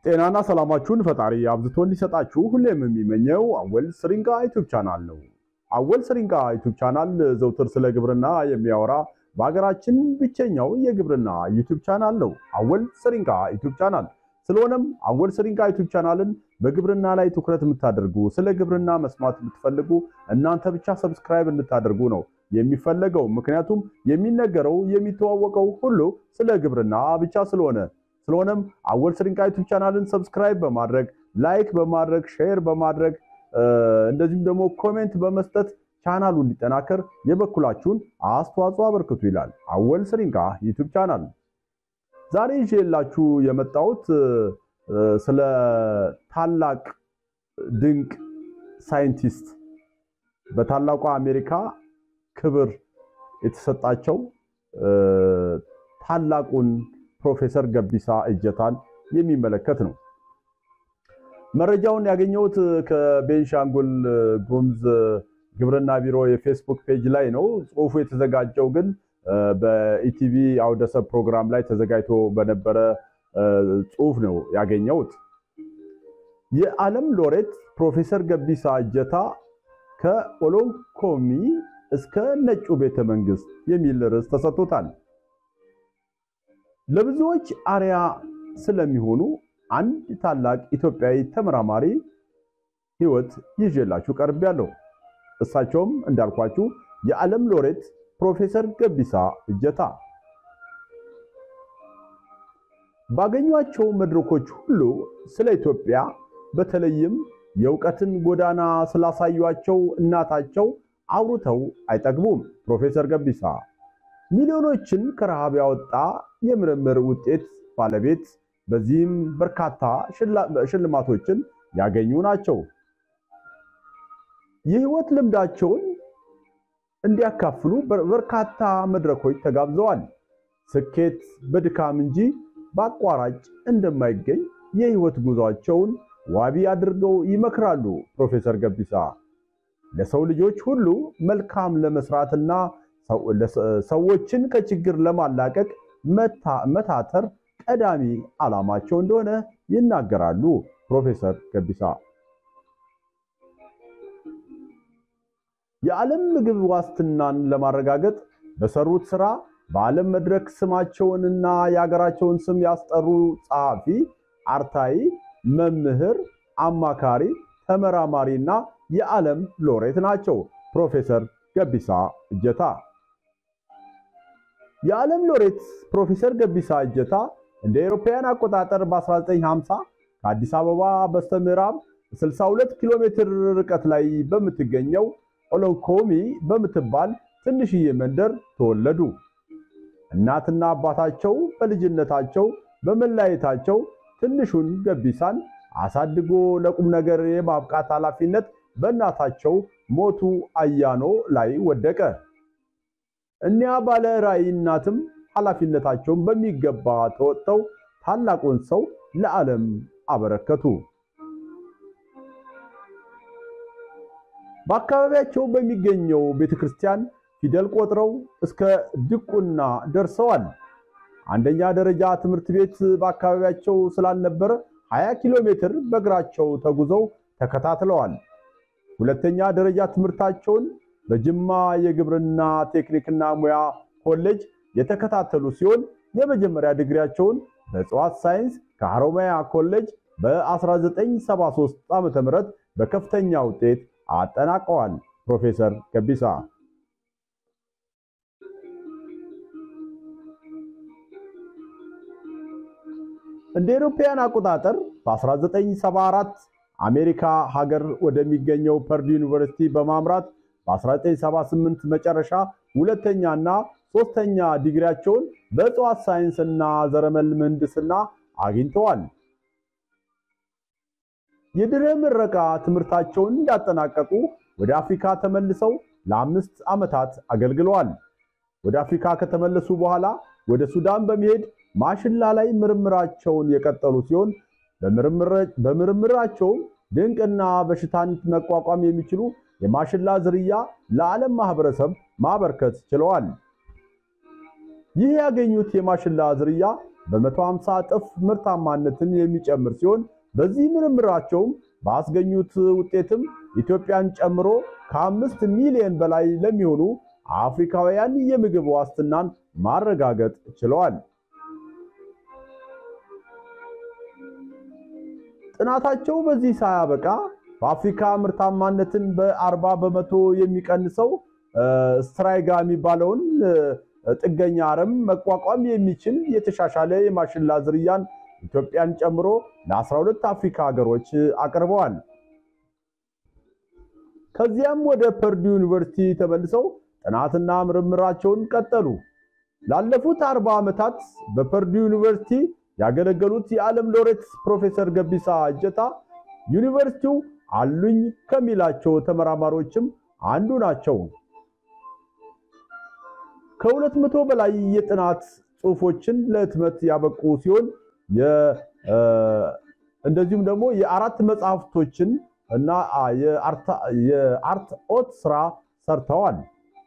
ጤናና ሰላማችሁን ፈጣሪ አብዝቶ እንዲሰጣችሁ ሁሌም የሚመኘው አወል ስሪንጋ ዩቲዩብ ቻናል ነው። አወል ስሪንጋ ዩቲዩብ ቻናል ዘውትር ስለ ግብርና የሚያወራ በሀገራችን ብቸኛው የግብርና ዩቲዩብ ቻናል ነው። አወል ስሪንጋ ዩቲዩብ ቻናል ስለሆነም አወል ስሪንጋ ዩቲዩብ ቻናልን በግብርና ላይ ትኩረት የምታደርጉ ስለ ግብርና መስማት የምትፈልጉ እናንተ ብቻ ሰብስክራይብ እንድታደርጉ ነው የሚፈለገው። ምክንያቱም የሚነገረው የሚተዋወቀው ሁሉ ስለ ግብርና ብቻ ስለሆነ ስለሆነም አወል ስሪንጋ ዩቲዩብ ቻናልን ሰብስክራይብ በማድረግ ላይክ በማድረግ ሼር በማድረግ እንደዚሁም ደግሞ ኮሜንት በመስጠት ቻናሉ እንዲጠናከር የበኩላችሁን አስተዋጽኦ አበርክቱ ይላል አወል ስሪንጋ ዩቲዩብ ቻናል። ዛሬ ይዤላችሁ የመጣሁት ስለ ታላቅ ድንቅ ሳይንቲስት በታላቋ አሜሪካ ክብር የተሰጣቸው ታላቁን ፕሮፌሰር ገቢሳ እጀታን የሚመለከት ነው። መረጃውን ያገኘሁት ከቤንሻንጉል ጉሙዝ ግብርና ቢሮ የፌስቡክ ፔጅ ላይ ነው። ጽሁፉ የተዘጋጀው ግን በኢቲቪ አውደሰብ ፕሮግራም ላይ ተዘጋጅቶ በነበረ ጽሁፍ ነው ያገኘሁት። የዓለም ሎሬት ፕሮፌሰር ገቢሳ እጀታ ከኦሎንኮሚ እስከ ነጩ ቤተ መንግስት የሚል ርዕስ ተሰጥቶታል። ለብዙዎች አርያ ስለሚሆኑ አንድ ታላቅ ኢትዮጵያዊ ተመራማሪ ህይወት ይዤላችሁ ቀርቤያለሁ። እሳቸውም እንዳልኳችሁ የዓለም ሎሬት ፕሮፌሰር ገቢሳ እጀታ ባገኟቸው መድረኮች ሁሉ ስለ ኢትዮጵያ በተለይም የእውቀትን ጎዳና ስላሳዩቸው እናታቸው አውርተው አይጠግቡም። ፕሮፌሰር ገቢሳ ሚሊዮኖችን ከረሃብ ያወጣ የምርምር ውጤት ባለቤት፣ በዚህም በርካታ ሽልማቶችን ያገኙ ናቸው። የህይወት ልምዳቸውን እንዲያካፍሉ በርካታ መድረኮች ተጋብዘዋል። ስኬት በድካም እንጂ በአቋራጭ እንደማይገኝ የህይወት ጉዟቸውን ዋቢ አድርገው ይመክራሉ። ፕሮፌሰር ገቢሳ ለሰው ልጆች ሁሉ መልካም ለመስራትና ሰዎችን ከችግር ለማላቀቅ መታተር ቀዳሚ ዓላማቸው እንደሆነ ይናገራሉ። ፕሮፌሰር ገቢሳ የዓለም ምግብ ዋስትናን ለማረጋገጥ በሰሩት ስራ በዓለም መድረክ ስማቸውንና የሀገራቸውን ስም ያስጠሩ ጸሐፊ፣ አርታይ፣ መምህር፣ አማካሪ፣ ተመራማሪና የዓለም ሎሬት ናቸው። ፕሮፌሰር ገቢሳ እጀታ የዓለም ሎሬት ፕሮፌሰር ገቢሳ እጀታ እንደ አውሮፓውያን አቆጣጠር በ1950 ከአዲስ አበባ በስተምዕራብ 62 ኪሎ ሜትር ርቀት ላይ በምትገኘው ኦሎንኮሚ በምትባል ትንሽዬ መንደር ተወለዱ። እናትና አባታቸው በልጅነታቸው በመለያየታቸው ትንሹን ገቢሳን አሳድጎ ለቁም ነገር የማብቃት ኃላፊነት በእናታቸው ሞቱ አያኖ ላይ ወደቀ። እኒያ ባለ ራዕይ እናትም ኃላፊነታቸውን በሚገባ ተወጥተው ታላቁን ሰው ለዓለም አበረከቱ። በአካባቢያቸው በሚገኘው ቤተክርስቲያን ፊደል ቆጥረው እስከ ድቁና ደርሰዋል። አንደኛ ደረጃ ትምህርት ቤት በአካባቢያቸው ስላልነበረ 20 ኪሎ ሜትር በእግራቸው ተጉዘው ተከታትለዋል። ሁለተኛ ደረጃ ትምህርታቸውን በጅማ የግብርና ቴክኒክና ሙያ ኮሌጅ የተከታተሉ ሲሆን የመጀመሪያ ዲግሪያቸውን በእጽዋት ሳይንስ ከሐሮማያ ኮሌጅ በ1973 ዓ.ም በከፍተኛ ውጤት አጠናቀዋል። ፕሮፌሰር ገቢሳ እንደ አውሮፓውያን አቆጣጠር በ1974 አሜሪካ ሀገር ወደሚገኘው ፐርዱ ዩኒቨርሲቲ በማምራት በ1978 መጨረሻ ሁለተኛና ሶስተኛ ዲግሪያቸውን በእጽዋት ሳይንስና ዘረመል ምህንድስና አግኝተዋል። የድህረ ምረቃ ትምህርታቸውን እንዳጠናቀቁ ወደ አፍሪካ ተመልሰው ለአምስት ዓመታት አገልግለዋል። ወደ አፍሪካ ከተመለሱ በኋላ ወደ ሱዳን በመሄድ ማሽላ ላይ ምርምራቸውን የቀጠሉ ሲሆን በምርምራቸውም ድንቅና በሽታን መቋቋም የሚችሉ የማሽላ ዝርያ ለዓለም ማህበረሰብ ማበርከት ችለዋል። ይህ ያገኙት የማሽላ ዝርያ በ150 እጥፍ ምርታማነትን የሚጨምር ሲሆን በዚህ ምርምራቸውም ባስገኙት ውጤትም ኢትዮጵያን ጨምሮ ከአምስት ሚሊዮን በላይ ለሚሆኑ አፍሪካውያን የምግብ ዋስትናን ማረጋገጥ ችለዋል። ጥናታቸው በዚህ ሳያበቃ በአፍሪካ ምርታማነትን በ40 በመቶ የሚቀንሰው ስትራይጋ የሚባለውን ጥገኛ አረም መቋቋም የሚችል የተሻሻለ የማሽላ ዝርያን ኢትዮጵያን ጨምሮ ለ12 አፍሪካ ሀገሮች አቅርበዋል። ከዚያም ወደ ፐርዱ ዩኒቨርሲቲ ተመልሰው ጥናትና ምርምራቸውን ቀጠሉ። ላለፉት 40 ዓመታት በፐርዱ ዩኒቨርሲቲ ያገለገሉት የዓለም ሎሬት ፕሮፌሰር ገቢሳ እጀታ ዩኒቨርሲቲው አሉኝ ከሚላቸው ተመራማሪዎችም አንዱ ናቸው። ከሁለት መቶ በላይ የጥናት ጽሑፎችን ለህትመት ያበቁ ሲሆን እንደዚሁም ደግሞ የአራት መጽሐፍቶችን እና የአርት ኦት ስራ ሰርተዋል።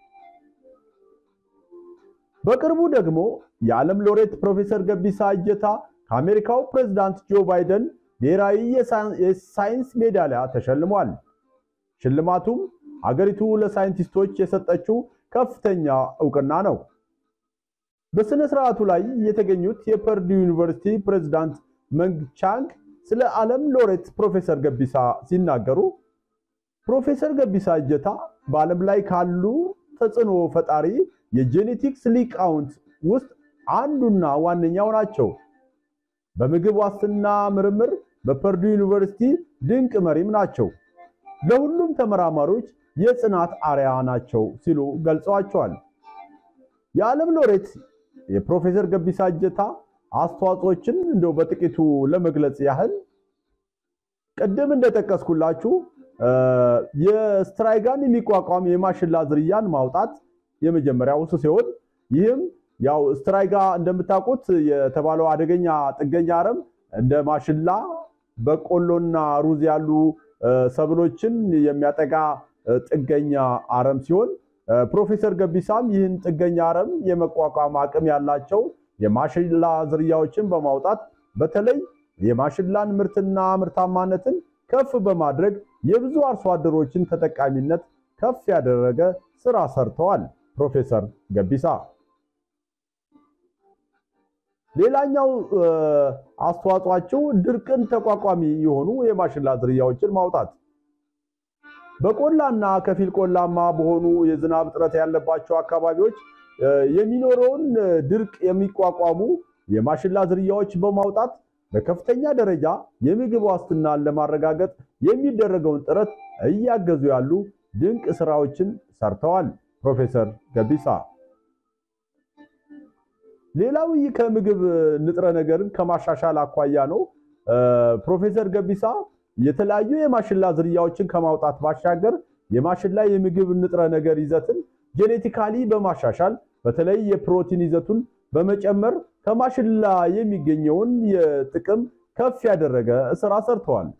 በቅርቡ ደግሞ የዓለም ሎሬት ፕሮፌሰር ገቢሳ እጀታ ከአሜሪካው ፕሬዝዳንት ጆ ባይደን ብሔራዊ የሳይንስ ሜዳሊያ ተሸልሟል። ሽልማቱም አገሪቱ ለሳይንቲስቶች የሰጠችው ከፍተኛ እውቅና ነው። በሥነ ሥርዓቱ ላይ የተገኙት የፐርዱ ዩኒቨርሲቲ ፕሬዝዳንት መንግ ቻንግ ስለ ዓለም ሎሬት ፕሮፌሰር ገቢሳ ሲናገሩ ፕሮፌሰር ገቢሳ እጀታ በዓለም ላይ ካሉ ተጽዕኖ ፈጣሪ የጄኔቲክስ ሊቃውንት ውስጥ አንዱና ዋነኛው ናቸው። በምግብ ዋስትና ምርምር በፐርዱ ዩኒቨርሲቲ ድንቅ መሪም ናቸው። ለሁሉም ተመራማሪዎች የጽናት አርያ ናቸው ሲሉ ገልጸዋቸዋል። የዓለም ሎሬት የፕሮፌሰር ገቢሳ እጀታ አስተዋጽኦችን እንደው በጥቂቱ ለመግለጽ ያህል ቅድም እንደጠቀስኩላችሁ የስትራይጋን የሚቋቋም የማሽላ ዝርያን ማውጣት የመጀመሪያው እሱ ሲሆን ይህም ያው ስትራይጋ እንደምታውቁት የተባለው አደገኛ ጥገኛ አረም እንደ ማሽላ፣ በቆሎና ሩዝ ያሉ ሰብሎችን የሚያጠቃ ጥገኛ አረም ሲሆን ፕሮፌሰር ገቢሳም ይህን ጥገኛ አረም የመቋቋም አቅም ያላቸው የማሽላ ዝርያዎችን በማውጣት በተለይ የማሽላን ምርትና ምርታማነትን ከፍ በማድረግ የብዙ አርሶ አደሮችን ተጠቃሚነት ከፍ ያደረገ ስራ ሰርተዋል። ፕሮፌሰር ገቢሳ ሌላኛው አስተዋጽኦአቸው ድርቅን ተቋቋሚ የሆኑ የማሽላ ዝርያዎችን ማውጣት በቆላና ከፊል ቆላማ በሆኑ የዝናብ እጥረት ያለባቸው አካባቢዎች የሚኖረውን ድርቅ የሚቋቋሙ የማሽላ ዝርያዎች በማውጣት በከፍተኛ ደረጃ የምግብ ዋስትናን ለማረጋገጥ የሚደረገውን ጥረት እያገዙ ያሉ ድንቅ ስራዎችን ሰርተዋል። ፕሮፌሰር ገቢሳ ሌላው ከምግብ ንጥረ ነገርን ከማሻሻል አኳያ ነው። ፕሮፌሰር ገቢሳ የተለያዩ የማሽላ ዝርያዎችን ከማውጣት ባሻገር የማሽላ የምግብ ንጥረ ነገር ይዘትን ጄኔቲካሊ በማሻሻል በተለይ የፕሮቲን ይዘቱን በመጨመር ከማሽላ የሚገኘውን የጥቅም ከፍ ያደረገ ስራ ሰርተዋል።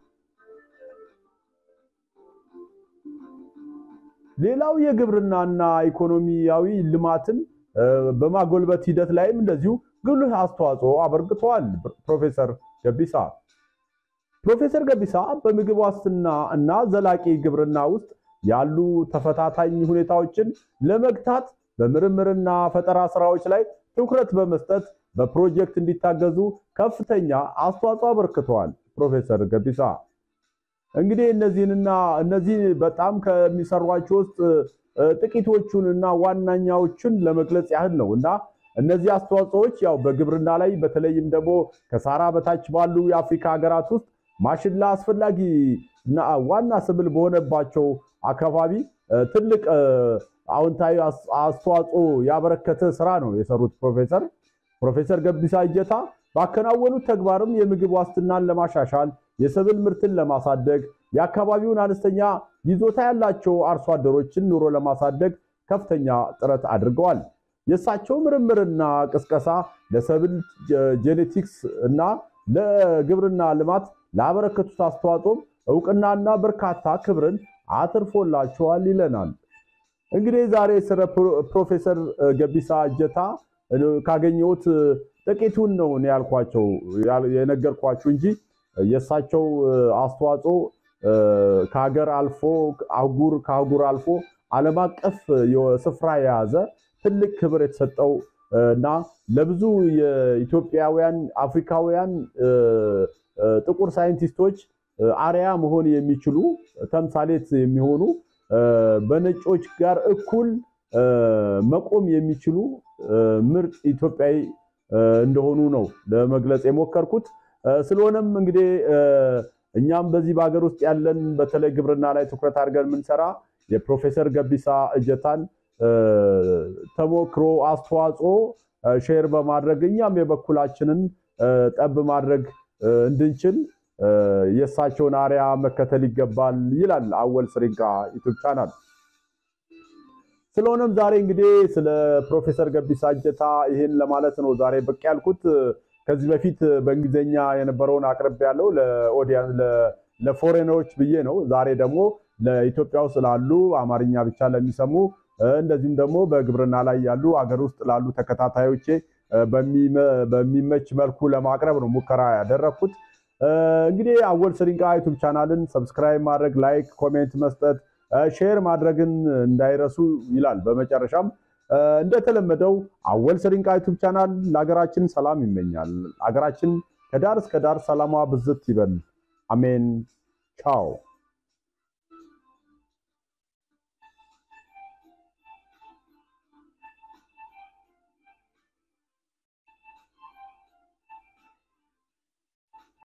ሌላው የግብርናና ኢኮኖሚያዊ ልማትን በማጎልበት ሂደት ላይም እንደዚሁ ጉልህ አስተዋጽኦ አበርክተዋል። ፕሮፌሰር ገቢሳ ፕሮፌሰር ገቢሳ በምግብ ዋስትና እና ዘላቂ ግብርና ውስጥ ያሉ ተፈታታኝ ሁኔታዎችን ለመግታት በምርምርና ፈጠራ ስራዎች ላይ ትኩረት በመስጠት በፕሮጀክት እንዲታገዙ ከፍተኛ አስተዋጽኦ አበርክተዋል። ፕሮፌሰር ገቢሳ እንግዲህ እነዚህንና እነዚህ በጣም ከሚሰሯቸው ውስጥ ጥቂቶቹን እና ዋናኛዎቹን ለመግለጽ ያህል ነው እና እነዚህ አስተዋጽኦዎች ያው በግብርና ላይ በተለይም ደግሞ ከሳራ በታች ባሉ የአፍሪካ ሀገራት ውስጥ ማሽላ አስፈላጊ እና ዋና ስብል በሆነባቸው አካባቢ ትልቅ አዎንታዊ አስተዋጽኦ ያበረከተ ስራ ነው የሰሩት ፕሮፌሰር ፕሮፌሰር ገቢሳ እጀታ ባከናወኑት ተግባርም የምግብ ዋስትናን ለማሻሻል የሰብል ምርትን ለማሳደግ የአካባቢውን አነስተኛ ይዞታ ያላቸው አርሶ አደሮችን ኑሮ ለማሳደግ ከፍተኛ ጥረት አድርገዋል። የእሳቸው ምርምርና ቅስቀሳ ለሰብል ጄኔቲክስ እና ለግብርና ልማት ላበረከቱት አስተዋጽኦም እውቅናና በርካታ ክብርን አትርፎላቸዋል ይለናል። እንግዲህ ዛሬ ስለ ፕሮፌሰር ገቢሳ እጀታ ካገኘሁት ጥቂቱን ነው እኔ ያልኳቸው የነገርኳችሁ እንጂ የእሳቸው አስተዋጽኦ ከሀገር አልፎ አህጉር ከአህጉር አልፎ ዓለም አቀፍ ስፍራ የያዘ ትልቅ ክብር የተሰጠው እና ለብዙ የኢትዮጵያውያን አፍሪካውያን ጥቁር ሳይንቲስቶች አርያ መሆን የሚችሉ ተምሳሌት የሚሆኑ በነጮች ጋር እኩል መቆም የሚችሉ ምርጥ ኢትዮጵያዊ እንደሆኑ ነው ለመግለጽ የሞከርኩት። ስለሆነም እንግዲህ እኛም በዚህ በሀገር ውስጥ ያለን በተለይ ግብርና ላይ ትኩረት አድርገን የምንሰራ የፕሮፌሰር ገቢሳ እጀታን ተሞክሮ አስተዋጽኦ ሼር በማድረግ እኛም የበኩላችንን ጠብ ማድረግ እንድንችል የእሳቸውን አርያ መከተል ይገባል ይላል አወል ስሪንቃ ዩቱብ ቻናል። ስለሆነም ዛሬ እንግዲህ ስለ ፕሮፌሰር ገቢሳ እጀታ ይህን ለማለት ነው ዛሬ ብቅ ያልኩት። ከዚህ በፊት በእንግሊዝኛ የነበረውን አቅርብ ያለው ለኦዲየንስ ለፎሬነሮች ብዬ ነው። ዛሬ ደግሞ ለኢትዮጵያ ውስጥ ላሉ አማርኛ ብቻ ለሚሰሙ እንደዚሁም ደግሞ በግብርና ላይ ያሉ አገር ውስጥ ላሉ ተከታታዮቼ በሚመች መልኩ ለማቅረብ ነው ሙከራ ያደረግኩት። እንግዲህ አወል ስሪንቃ ዩቱብ ቻናልን ሰብስክራይብ ማድረግ፣ ላይክ፣ ኮሜንት መስጠት፣ ሼር ማድረግን እንዳይረሱ ይላል። በመጨረሻም እንደተለመደው አወል ስሪንቃ ዩቱብ ቻናል ለሀገራችን ሰላም ይመኛል። ሀገራችን ከዳር እስከ ዳር ሰላሟ ብዝት ይበል። አሜን። ቻው